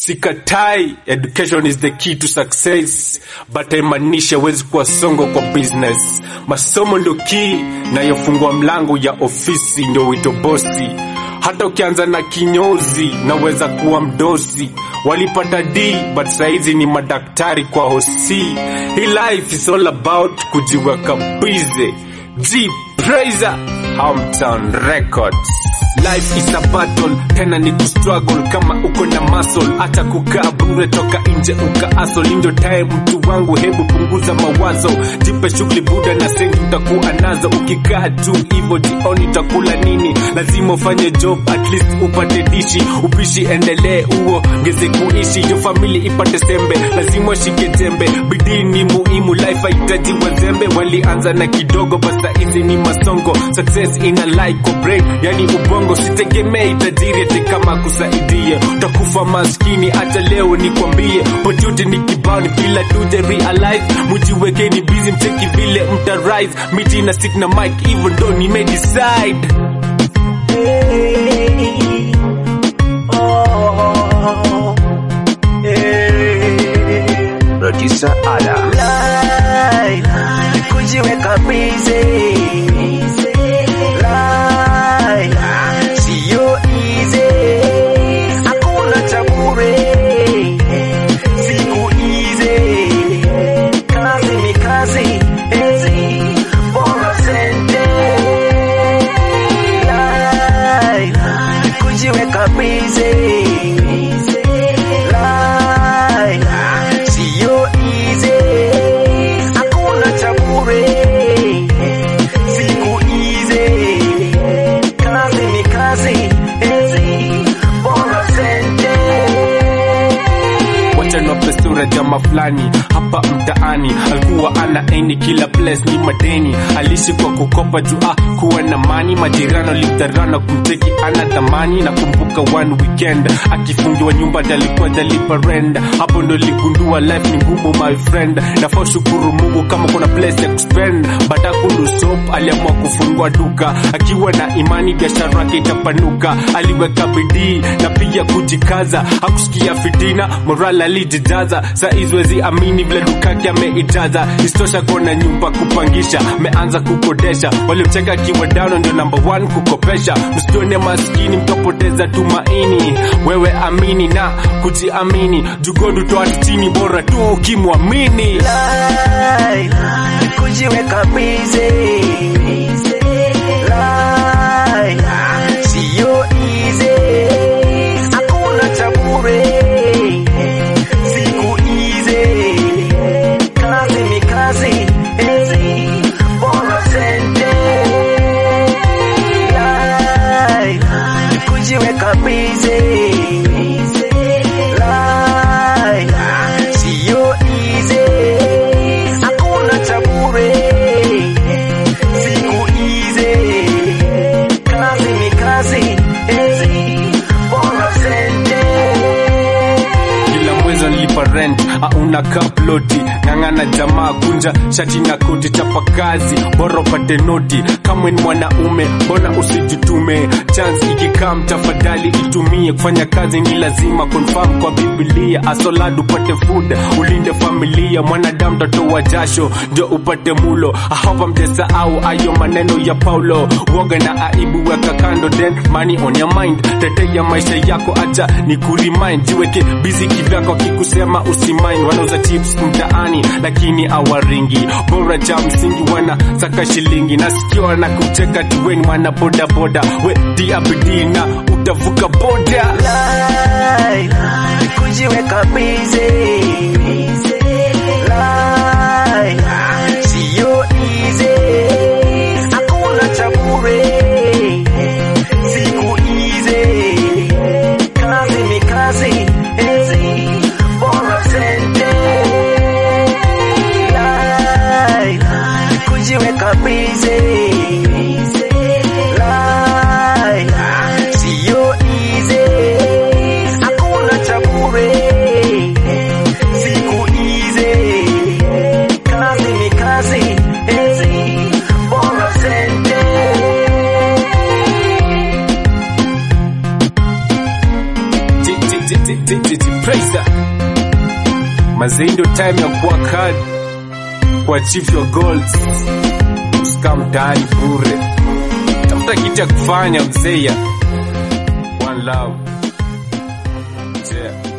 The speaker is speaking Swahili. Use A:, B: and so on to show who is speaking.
A: Sikatai, education is the key to success, but haimaanishi hawezi kuwa songo kwa business. Masomo ndo key nayofungua mlango ya ofisi, ndio wito bosi. Hata ukianza na kinyozi naweza kuwa mdosi. Walipata D but saizi ni madaktari kwa hosi. Hii life is all about kujiweka busy. G Praiser, Hometown Records. Life is a battle, tena ni kustruggle kama uko na muscle, hata kukaa bure toka nje uka asol. Ndio time mtu wangu, hebu punguza mawazo, jipe shughuli buda na sengi utakuwa nazo. Ukikaa tu hivyo jioni utakula nini? Lazima ufanye job at least upate dishi, upishi endelee uongeze kuishi, yo famili ipate sembe, lazima ushike jembe. Bidii ni muhimu, life haitaji wazembe. Walianza na kidogo, basta hizi ni masongo. Success ina like kwa brain, yani ubongo. Sitegemei tajiri ati kama kusaidia, utakufa maskini. Hata leo nikwambie, pojuti ni kibao, ni bila tuje realize. Mujiwekeni busy, mcheki vile mta rise. Miti na stick na mic, hivyo ndo nimedecide.
B: Producer Ada.
C: Lie, kujiweka busy. Lie, sio easy. Hakuna cha bure. Siku easy. Kazi ni kazi. Ezi, bora sente. Lie, kujiweka busy. Lie, sio easy. Hakuna cha bure. Siku easy. Kazi ni kazi. Ezi, bora sente.
A: wacha niwape sura jama fulani hapa mtaani alikuwa ana eni kila place ni madeni alishi kwa kukopa juu ah kuwa na mani majirano lidharana kumteki ana thamani na kumbuka one weekend akifungiwa nyumba dalikuwa dalipa rent hapo ndo ligundua life ni ngumu my friend nafaa shukuru mungu kama kuna place ya kuspend baada kulusop aliamua kufungua duka akiwa na imani biashara yake itapanuka aliweka bidii na pia kujikaza hakusikia fitina moral alijijaza saa izwezi amini vile dukake ameijaza istosha kuona nyumba kupangisha meanza kukodesha walimcheka akiwa dano ndio namba one kukopesha msione maskini mtapoteza tumaini wewe amini na kujiamini jugodu toa chini bora tu ukimwamini
C: Lie, kujiweka busy. Lie, sio easy. Hakuna cha bure. Siku easy. Kazi ni kazi. Ezi, bora sente. Lie, kujiweka busy. Lie, sio easy. Hakuna cha bure. Siku easy. Kazi ni kazi. Ezi, bora sente.
A: kila mwezi nilipa rent auna kaploti ng'ang'ana jamaa kunja shati na koti chapa kazi bora upate noti kamwe ni mwanaume mbona usijitume chance ikikam tafadhali itumie kufanya kazi ni lazima confirm kwa biblia asolad upate food ulinde familia mwanadamu tatoa jasho ndio upate mulo ahapa mjesahau ayo maneno ya paulo woga na aibu weka kando then money on your mind tetea maisha yako acha ni kurimind jiweke busy kivyako kikusema usimain wanauza chips mtaani lakini awaringi bora cha msingi wana saka shilingi nasikia na kucheka tuweni mwana boda boda we diabidi na utavuka boda
C: Lie, kujiweka busy. Lie, sio easy. Hakuna cha bure. Siku easy. Kazi ni kazi. Ezi, bora sente. Lie, kujiweka busy. Lie, sio easy. Hakuna cha bure.
A: Titi Praiser. Mazee ndio time ya kuwa hard kuachieve your goals. Usikaa mtaani bure, tafuta kitu ya kufanya mzee. ya. One love. Yeah.